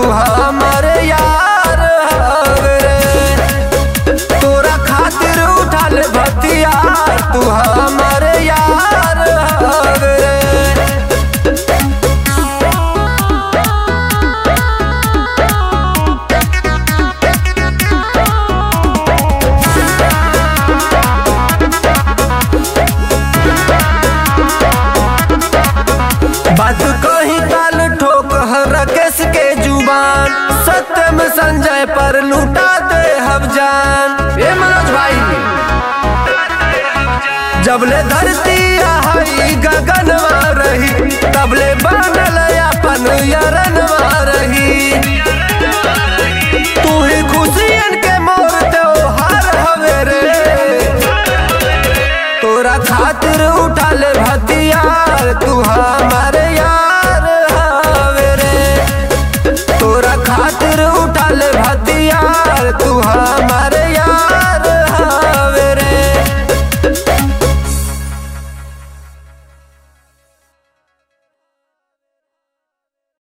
तू हमारे यार हवे रे तोरा खातिर उठल भतियार तू हमारे यार हवे रे बात कही काल ठोक हर केस के जुबान सत्यम संजय पर लूटा दे हम जान ए मनोज भाई जबले धरती आई गगन रही तबले बनल अपन यरन रही तू ही खुशियन के मोर त्योहार हवे रे तोरा खातिर उठल भतियार तू हम